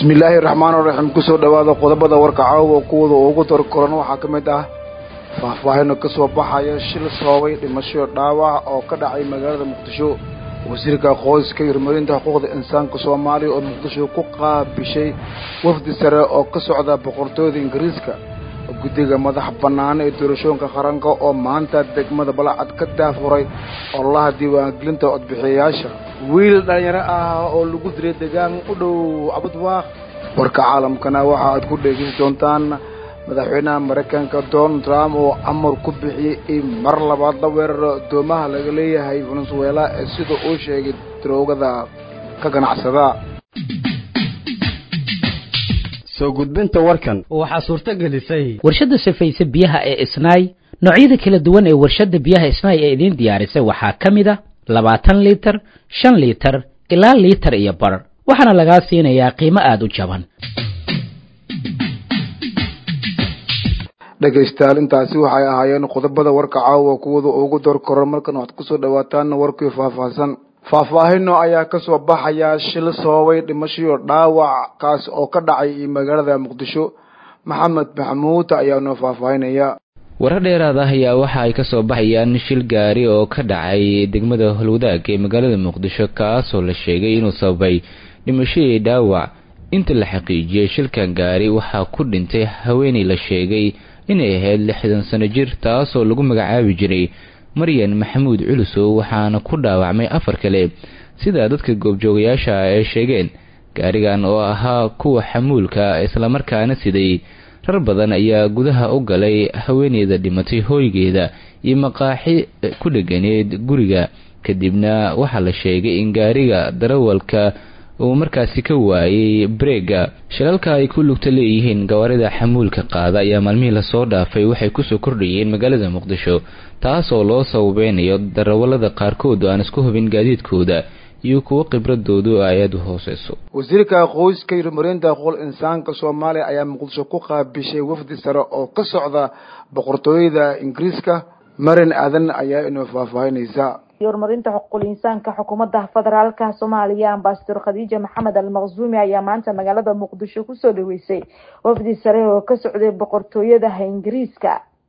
bismillaahi raxmaan raxiim kusoo dhowaada qodobada warka caawa kuwada ugu dar koran waxaa ka mid ah faahfaahino ka soo baxaya shil soobay dhimasho dhaawac oo ka dhacay magaalada muqdisho wasiirka qoyska iyo horumarinta xuquuqda insaanka soomaaliya oo muqdisho ku qaabishay wafdi sare oo ka socda boqortooyada ingiriiska guddiga madax bannaan ee doorashooyinka qaranka oo maanta degmada balacad ka daafuray ololaha diiwaangelinta codbixiyayaasha wiil dhalinyaro ah oo lagu diray degaan u dhow cabudwaaq warka caalamkana waxa aad ku dhegeysi doontaan madaxweynaha maraykanka donald trump oo amar ku bixiyey in mar labaad la weeraro doomaha laga leeyahay venezuela ee sida uu sheegay daroogada ka ganacsada soo gudbinta warkan waxaa suurto gelisay warshadda safayse biyaha ee isnaay noocyada kala duwan ee warshadda biyaha isnaay ee idiin diyaarisay waxaa ka mid a labaatan liitar shan liitar ilaa liitar iyo bar waxaana lagaa siinayaa qiimo aada u jaban dhegaystayaal intaasi waxay ahaayeen qodobada warka caawa kuwada ugu door koran markan waxaad kusoo dhawaataan warkii faahfaahsan faahfaahino ayaa kasoo baxaya shil soobay dhimashoyo dhaawac kaas oo ka dhacay magaalada muqdisho maxamed maxamuud ayaa noo faahfaahinaya warar dheeraad ah ayaa waxa ay kasoo baxayaan shil gaari oo ka dhacay degmada holwadaag ee magaalada muqdisho kaasoo la sheegay inuu sababay dhimashadii dhaawac inta la xaqiijiyey shilkan gaari waxaa ku dhintay haweeney la sheegay inay ahayd lixdan sano jir taasoo lagu magacaabi jiray maryan maxamuud culusow waxaana ku dhaawacmay afar kale sida dadka goobjoogayaasha ay sheegeen gaarigan oo ahaa kuwa xamuulka islamarkaana siday rar badan ayaa gudaha u galay haweeneyda dhimatay hooygeeda iyo maqaaxi ku dheganeed guriga kadibna waxaa la sheegay in gaariga darawalka uu markaasi ka waayay breega shilalka ay ku lugta leeyihiin gawaarida xamuulka qaada ayaa maalmihii lasoo dhaafay waxay kusoo kordhayeen magaalada muqdisho taasoo loo sababeynayo darawalada qaarkood aan isku hubin gaadiidkooda iyo kuwo khibradoodu ay aada u hooseyso wasiirka qoyska iyo horumarinta xuquuqul insaanka soomaaliya ayaa muqdisho ku qaabishay wafdi sare oo ka socda boqortooyada ingiriiska marin aadan ayaa inoo faahfaahinaysa horumarinta xuquuqul insaanka xukuumadda federaalka soomaaliya ambasador khadiija maxamed almaqsuumi ayaa maanta magaalada muqdisho kusoo dhaweysay wafdi sare oo ka socday boqortooyadaha ingiriiska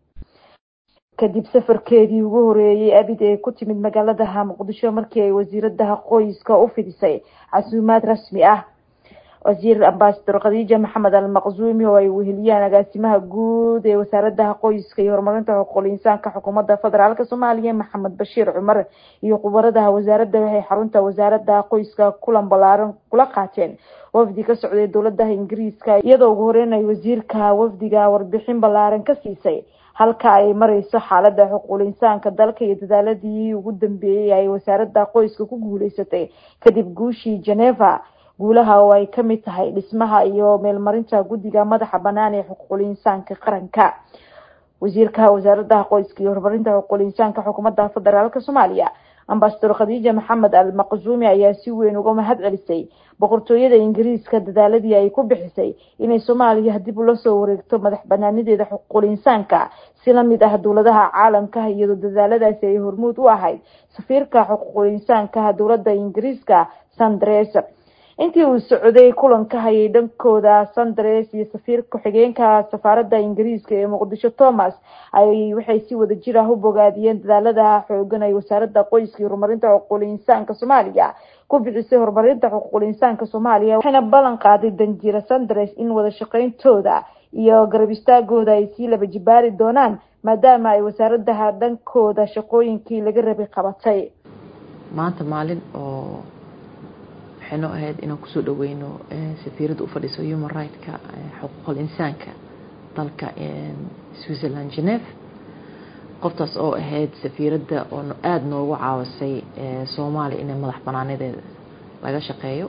kadib safarkeedii ugu horeeyey abid ee ku timid magaaladaha muqdisho markii ay wasiiradaha qoyska u fidisay casuumaad rasmi ah wasiir ambasador khadiija maxamed almaqsuumi oo ay weheliyaan agaasimaha guud ee wasaaradaha qoyska iyo horumarinta xuquuqul insaanka xukuumadda federaalk soomaaliya maxamed bashiir cumar iyo khubaradaha wasaaradda waxay xarunta wasaarada qoyska kulan balaaran kula qaateen wafdi ka socday dowladaha ingiriiska iyadoo ugu horeyn ay wasiirka wafdiga warbixin balaaran ka siisay halka ay mareyso xaalada xuquuqul insaanka dalka iyo dadaaladii ugu dambeeyey ay wasaarada qoyska ku guuleysatay kadib guushii geneva guulaha oo ay kamid tahay dhismaha iyo meelmarinta guddiga madaxa banaan ee xuquuqul insaanka qaranka wasiirka wasaaradaha qoyska iyo horumarinta xuquuqul insaanka xukuumadda federaalk soomaaliya ambasador khadiija maxamed al maqsuumi ayaa si weyn uga mahad celisay boqortooyada ingiriiska dadaaladii ay ku bixisay inay soomaaliya dib ula soo wareegto madax banaanideeda xuquuqul insaanka si lamid ah dowladaha caalamka iyadoo dadaaladaasi ay hormuud u ahayd safiirka xuquuqul insaanka dowlada ingiriiska sandres intii uu socday kulanka hayay dhankooda sandres iyo safiir ku-xigeenka safaarada ingiriiska ee muqdisho thomas ay waxay si wada jir ah u bogaadiyeen dadaalada xoogan ay wasaarada qoyska iyo horumarinta xuquuqul insaanka soomaaliya ku bixisay horumarinta xuquuqul insaanka soomaaliya waxayna ballan qaaday danjira sandres in wada shaqeyntooda iyo garab istaagooda ay sii laba jibaari doonaan maadaama ay wasaaradaha dhankooda shaqooyinkii laga rabay qabatay maanta maalin oo waxay noo ahayd inaan kusoo dhaweyno safiiradda u fadhiso human right-ka xuquuqul insaanka dalka switzerland geneve qoftaas oo ahayd safiiradda oo aada noogu caawisay soomaaliya inay madax banaanadeeda laga shaqeeyo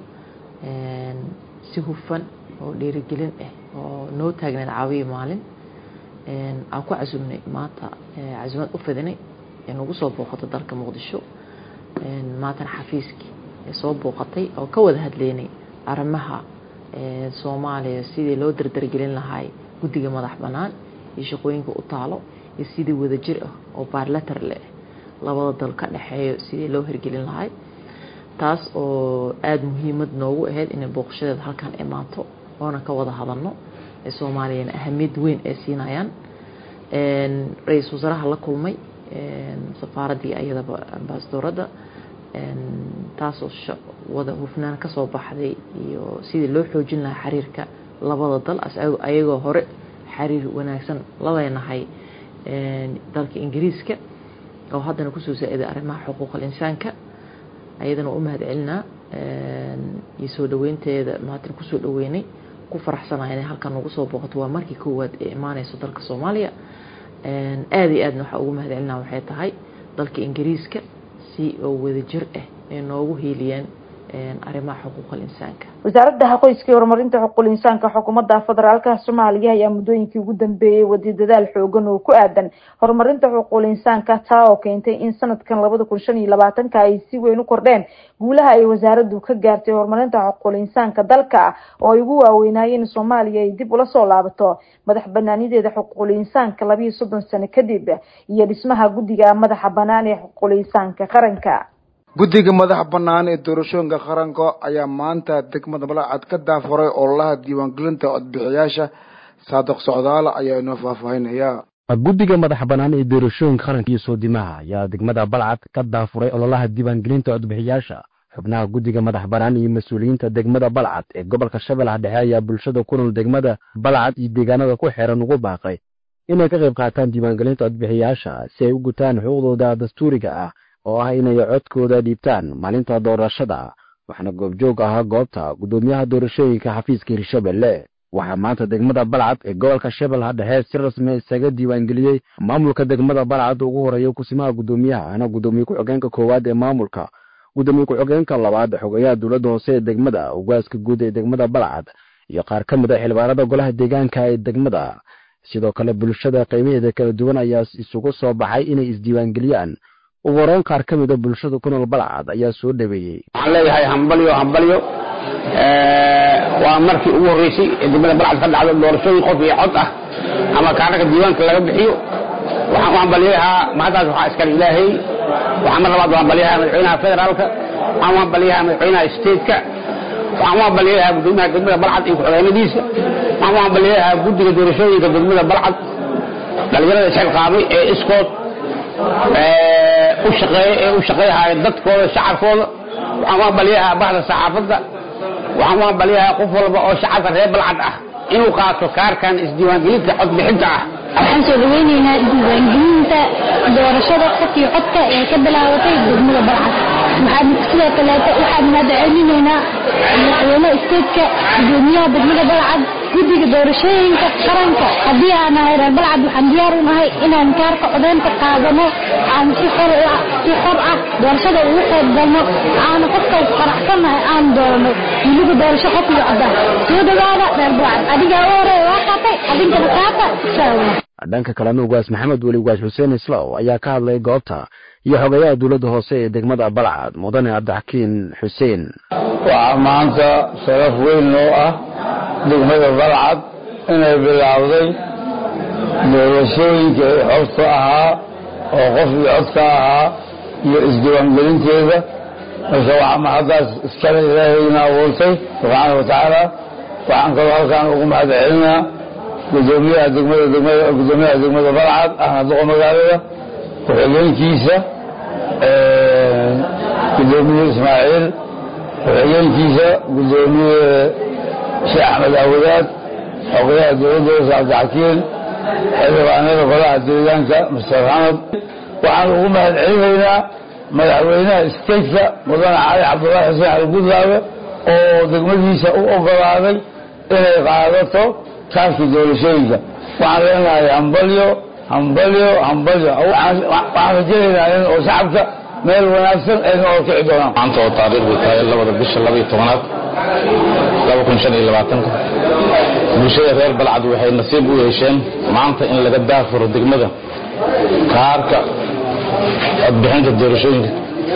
si hufan oo dhiirigelin ah oo noo taagneed caawiya maalin aan ku casuumnay maanta casuumad u fidinay ee nagu soo booqato dalka muqdisho maantana xafiiskii soo booqatay oo ka wada hadleynay arrimaha soomaaliya sidii loo dardargelin lahay guddiga madax bannaan iyo shaqooyinka u taalo iyo sidii wadajir ah oo baarlatar leh labada dal ka dhexeeyo sidii loo hirgelin lahay taas oo aada muhiimad noogu ahayd inay booqashadeeda halkan imaato oona ka wada hadalno soomaaliyana ahamiyad weyn ay siinayaan ra-iisul wasaaraha la kulmay safaaraddii ayadaba ambaasadoradda taasoo wada hufnaan ka soo baxday iyo sidii loo xoojin lahaa xiriirka labada dal ayagoo hore xiriir wanaagsan la leenahay dalka ingiriiska oo haddana kusoo saa-iday arrimaha xuquuqal insaanka ayadana waa u mahad celinaa iyo soo dhaweynteeda maatan kusoo dhaweynay ku faraxsanaa inay halkan nagu soo booqato waa markii koowaad ee imaaneyso dalka soomaaliya aada iyo aadna waxaa ugu mahad celinaa waxay tahay dalka ingiriiska si oo wadajir ah ay noogu hiiliyeen arrimaha xuquuqal insaanka wasaaradda qoyska iyo horumarinta xuquuqul insaanka xukuumadda federaalka soomaaliya ayaa muddooyinkii ugu dambeeyey wadi dadaal xoogan oo ku aadan horumarinta xuquuqul insaanka taa oo keentay in sanadkan labada kun shan iyo labaatanka ay si weyn u kordheen guulaha ay wasaaraddu ka gaartay horumarinta xuquuqul insaanka dalka oo ay ugu waaweynaayeen soomaaliya ay dib ula soo laabato madax banaanideeda xuquuqul insaanka labiiyo soddon sano kadib iyo dhismaha guddiga madaxa banaan ee xuquuqul insaanka qaranka guddiga madaxa bannaan ee doorashooyinka qaranka ayaa maanta degmada balacad ka daafuray ololaha diiwaangelinta codbixiyaasha saadiq socdaal ayaa inoo faahfaahinaya guddiga madaxa bannaan ee doorashooyinka qaranka iyo soodimaha ayaa degmada balcad ka daafuray ololaha diiwaangelinta codbixiyaasha xubnaha guddiga madax bannaan iyo mas-uuliyiinta degmada balcad ee gobolka shabeellaha dhexe ayaa bulshada ku nool degmada balcad iyo deegaanada ku xeeran ugu baaqay inay ka qayb qaataan diiwaangelinta codbixiyaasha si ay u gutaan xuquuqdooda dastuuriga ah oo ah inay codkooda dhiibtaan maalinta doorashada waxaana goobjoog ahaa goobta guddoomiyaha doorashooyinka xafiiska hirshabelle waxaa maanta degmada balcad ee gobolka shabeellaha dhexe si rasmi isaga diiwaangeliyey maamulka degmada balcad ugu horeeya kusimaha guddoomiyaha ana guddoomiye ku-xigeenka koowaad ee maamulka guddoomiye ku-xigeenka labaad xogayaha dowladda hoose ee degmada ugaaska guud ee degmada balcad iyo qaar ka mid a xildhibaanada golaha deegaanka ee degmada sidoo kale bulshada qiimaheeda kala duwan ayaa isugu soo baxay inay isdiiwaangeliyaan ugu horeyn qaar ka mida bulshada ku nool balcad ayaa soo dhaweeyey waxaan leeyahay hambalyo hambalyo waa markii ugu horreysay ee degmada balcad ka dhacdo doorashooyin qof iyo cod ah ama kaararka diiwaanka laga bixiyo waxaan u hambalyahaa mahaddaas waxaa iskale ilaahay waxaan mar labaad u hambalyahaa madaxweynaha federaalka waxaan u hambalyahaa madaxweynaha stateka waxaan u hambalyahaa guddoomiyaha degmada balcad iyo ku-xigeenadiisa waxaan u hambalyahaa guddiga doorashooyinka degmada balcad dhalinyarada isxilqaamay ee iskood u shaqeeya ee u shaqeeyahay dadkooda shacabkooda waxaan u hambalyahaa bahda saxaafadda waxaan u hambalyahaa qof walba oo shacabka reer balcad ah inuu qaato kaarkan isdiiwaangelinta codbixinta ah waxaan soo dhaweynaynaa diiwaangelinta doorashada qofkii codka ee ka bilaabatay degmada balcad waxaan sidoo kaleeto waxaan mahadcelinaynaa madaxweyne isteedka gudoomiyaha degmada balcad guddiga doorashooyinka qaranka haddii aan nahay reer balcad waxaan diyaar u nahay inaan kaarka codeynta qaadano aan si xor si xor ah doorashada ugu qayb galno aana qofkaas faraxsannahay aan doorano weliba doorasho qof iyo codda soo dhawaada reer balcad adigaa u horeeya waa qaatay adinkana qaata inshaalla dhanka kalena ugaas maxamed weli ugaas xuseen islow ayaa ka hadlay goobta iyo xogayaha dowladda hoose ee degmada balcad mudane cabdixakiin xuseen waxaa maanta sharaf weyn noo ah degmada balcad inay bilaawday doorashooyinka ee xorta ahaa oo qof iyo codka ahaa iyo isdiiwaangelinteeda marka waxaa mahaddaas iskale ilaahayna abuurtay subxaana wa tacaala waxaan kaloo halkaan ugu mahad celinaa gudoomiyaha degmada degmada gudoomiyaha degmada balcad ahna doqo magaalada ku-xigeenkiisa gudoomiye ismaaciil ku-xigeenkiisa gudoomiye sheekh axmed awadaad xogayaha dowladda hoose cabdixakiin xildhibaanada golaha deegaanka master xamad waxaan ugu mahad celinaynaa madaxweynaha stateka mudane cali cabdullaahi xuseen algudlaabe oo degmadiisa u ogolaaday inay qaadato kaarkii doorashooyinka waxaan leenahay hambalyo hambalyo hambalyo waxaan rajaynaynaa in oo shacabka meel wanaagsan ay noo horkici doonaan maanta oo taariikhdu tahay labada bisha laba iyo tobanaad laba kun shan iyo labaatanka bulshada reer balcad waxay nasiib u yeesheen maanta in laga daafuro degmada kaarka codbixinta doorashooyinka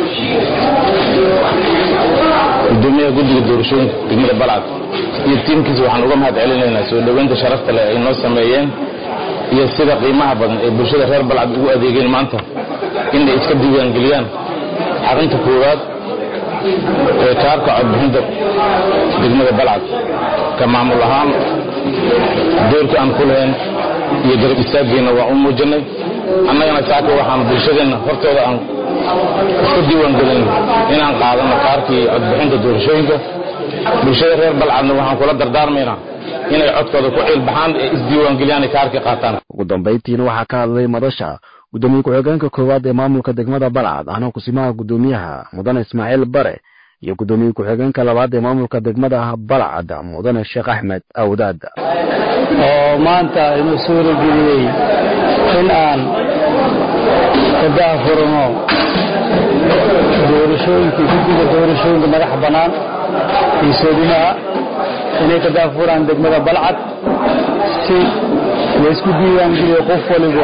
gudoomiyaha guddiga doorashooyinka degmada balcad iyo tiimkiisa waxaan uga mahad celinaynaa soo dhoweynta sharafta leh ay noo sameeyeen iyo sida qiimaha badan ee bulshada reer balcad ugu adeegeen maanta inay iska diiwaangeliyaan xarunta koowaad ee kaarka codbixinta degmada balcad ka maamul ahaan doorka aan ku lahayn iyo garab istaaggeena waa u muujinay annagana saaka waxaan bulshadeenna hortooda aan isku diiwaangelin inaan qaadano kaarkii codbixinta doorashooyinka bulshada reer balcadna waxaan kula dardaarmaynaa inay codkooda ku ciilbaxaan ee isdiiwaangeliyaan ay kaarkii qaataan ugu dambayntiina waxaa ka hadlay madasha gudoomiye ku-xigeenka koowaad ee maamulka degmada balcad ahna kusimaha gudoomiyaha mudane ismaaciil bare iyo gudoomiye ku-xigeenka labaad ee maamulka degmada balcad mudane sheekh axmed awdaad oo maanta inuu suurageliyey in aan ka daahfurno doorashooyinkii guddiga doorashooyinka madaxa bannaan iyo soodimaha inay ka daahfuraan degmada balcad si laysku diiwaangeliyo qof waliba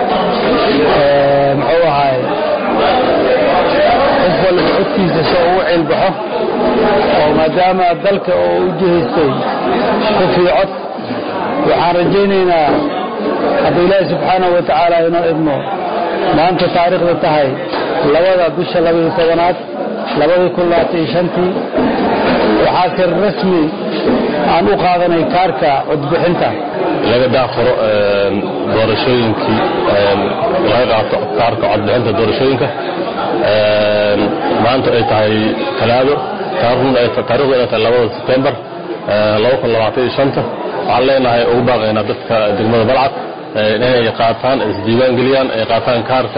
muxuu ahaay qof waliba codkiisa soo ugu cilbaxo oo maadaama dalka oo u jihaystay kufii cod waxaan rajaynaynaa hadda ilaahi subxaanahu wa tacaala inoo idmo maanta taariikhda tahay labada bisha labaiyo tobanaad labadii kun labaatan iyo shantii waxaa si rasmi aan u qaadanay kaarka codbixinta laga daafuro doorashooyinkii laga qaato kaarka codbixinta doorashooyinka maanta ay tahay talaado taariikhdu ay tahay labada sebtembar laba kun labaatan iyo shanta waxaan leenahay ugu baaqaynaa dadka degmada balcad inay qaataan isdiiwaan geliyaan ay qaataan kaarka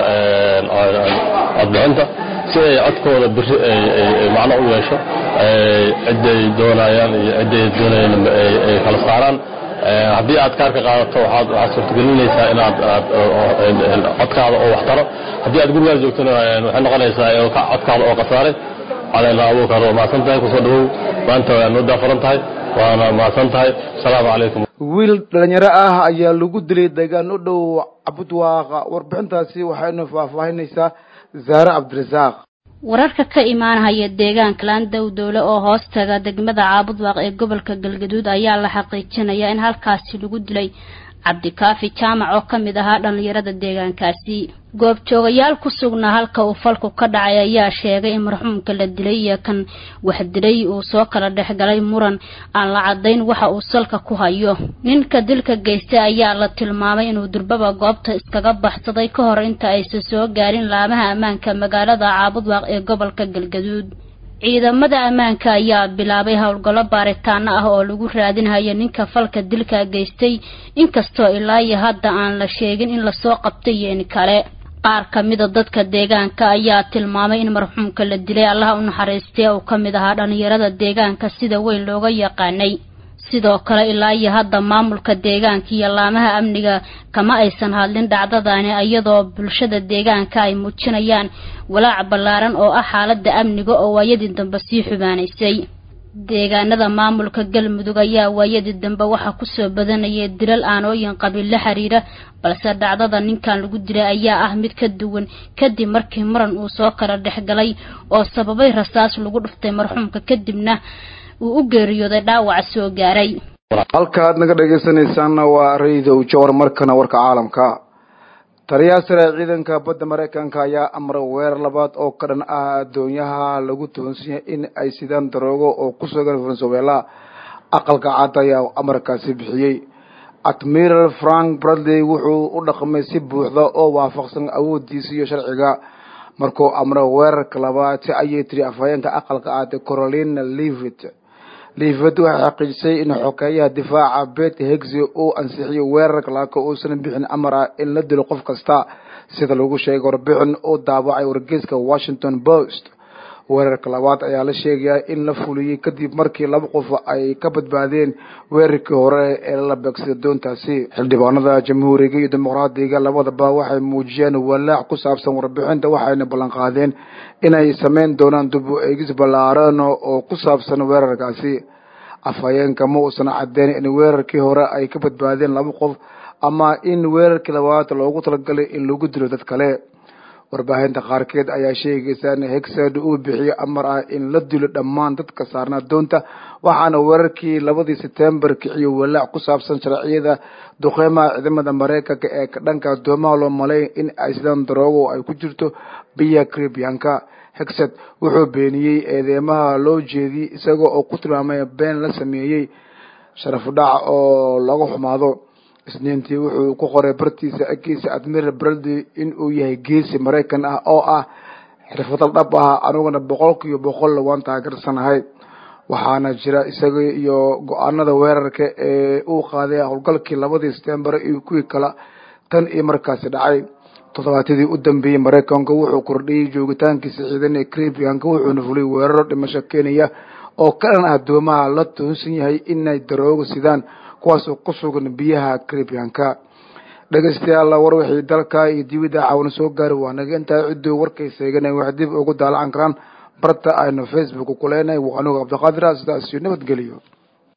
codbixinta si ay codkooda biri macno u yeesho ciday doonayaan iyo ciday doonayaan ay kala saaraan haddii aad kaarka qaadato waxaad suurtagelinaysaa inaad codkaada oo waxtaro haddii aad gurigaada joogtona waxay noqonaysaa codkaada oo khasaaray caleena abuukar waa mahadsan tahay kusoo dhawow maanta waa noo daafuran tahay waana mahadsan tahay asalaamu calaykum wiil dhalinyaro ah ayaa lagu dilay deegaan u dhow cabudwaaqa warbixintaasi waxaynu faahfaahinaysaa zaare cabdirasaaq wararka ka imaanahaya deegaanka laandow dowle oo hoos taga degmada caabudwaaq ee gobolka galgaduud ayaa la xaqiijinayaa in halkaasi lagu dilay cabdikaafi jaamac oo ka mid ahaa dhallinyarada deegaankaasi goobjoogayaal ku sugnaa halka uu falku ka dhacay ayaa sheegay in marxuumka la dilay iyo kan wax dilay uu soo kala dhexgalay muran aan la caddayn waxa uu salka ku hayo ninka dilka geystay ayaa la tilmaamay inuu durbaba goobta iskaga baxsaday ka hor inta aysan soo gaarin laamaha ammaanka magaalada caabudwaaq ee gobolka galgaduud ciidamada ammaanka ayaa bilaabay howlgallo baaritaano ah oo lagu raadinhayo ninka falka dilka geystay inkastoo ilaa iyo hadda aan la sheegin in lasoo qabtay iyo in kale qaar ka mida dadka deegaanka ayaa tilmaamay in marxuumka la dilay allaha u naxariistay uu ka mid ahaa dhallinyarada deegaanka sida weyn looga yaqaanay sidoo kale ilaa iyo hadda maamulka deegaanka iyo laamaha amniga kama aysan hadlin dhacdadani iyadoo bulshada deegaanka ay muujinayaan walaac ballaaran oo ah xaaladda amniga oo waayadii dambe sii xubaanaysay deegaanada maamulka galmudug ayaa waayadii dambe waxaa kusoo badanayay dilal aanooyin qabiil la xiriira balse dhacdada ninkan lagu dilay ayaa ah mid ka duwan kadib markii muran uu soo kala dhexgalay oo sababay rasaas lagu dhuftay marxuumka kadibna uu u geeriyooday dhaawac soo gaaray halkaad naga dhegaysanaysaanna waa raydow jawar markana warka caalamka taliyaha sare ciidanka badda maraykanka ayaa amray weerar labaad oo ka dhan ah addoonyaha lagu toonsiyay in ay sidaan daroogo oo ku sugan venezuela aqalka cad ayaa amarkaasi bixiyey admiral frank bradley wuxuu u dhaqmay si buuxda oo waafaqsan awoodiisa iyo sharciga markuu amray weerarka labaad si ayay tiri afhayeenka aqalka cad corolina livit livit waxay xaqiijisay in xokeeyaha difaaca bet hegsi uu ansixiyay weerarka laaka uusan bixin amar ah in la dilo qof kasta sida lagu sheegay warbixin uu daawacay wargeyska washington post weerarka labaad ayaa la sheegayaa in la fuliyey kadib markii laba qof ay ka badbaadeen weerarkii hore ee la beegsaday doontaasi xildhibaanada jamhuuriga iyo dimuqraadiga labadaba waxay muujiyeen walaac ku saabsan warbixinta waxayna ballanqaadeen inay sameyn doonaan dib u eegis ballaaran oo ku saabsan weerarkaasi afhayeenka ma uusan caddeyn in weerarkii hore ay ka badbaadeen laba qof ama in weerarkii labaad loogu talagalay in lagu dilo dad kale warbaahinta qaarkeed ayaa sheegaysa in hegsad uu bixiyey amar ah in la dilo dhammaan dadka saarnaa doonta waxaana weerarkii labadii sebtembar kiciyo walaac ku saabsan sharciyada duqeymaha ciidamada maraykanka ee dhanka doomaha loo malay in ay sidaan daroogo ay ku jirto biya caribianka hegsad wuxuu beeniyey eedeymaha loo jeediyey isaga oo ku tilmaamay been la sameeyey sharafu dhaca oo laga xumaado isniintii wuxuu ku qoray bartiisa agkiisa admiral braldi in uu yahay geesi maraykan ah oo ah xirfadal dhab ah aniguna boqolkiiba boqol waan taageersanahay waxaana jira isaga iyo go-aanada weerarka ee uu qaaday howlgalkii labadii setembar iyo kuwii kale tan iyo markaasi dhacay toddobaatadii u dambeeyey maraykanka wuxuu kordhiyey joogitaankiisa ciidan ee caribianka wuxuuna fuliyay weeraro dhimasho kenya oo ka dhan ah doomaha la tuhunsan yahay inay darooga sidaan kuwaasoo ku sugan biyaha caribianka dhegeystayaal war wixii dalka iyo dibidda caawana soo gaari waa naga intaa cidduu warkay seeganay wax dib ugu daalacan karaan barta aynu facebook ku leenahay waa anugu cabdiqaadir sidaas iyo nabadgeliyo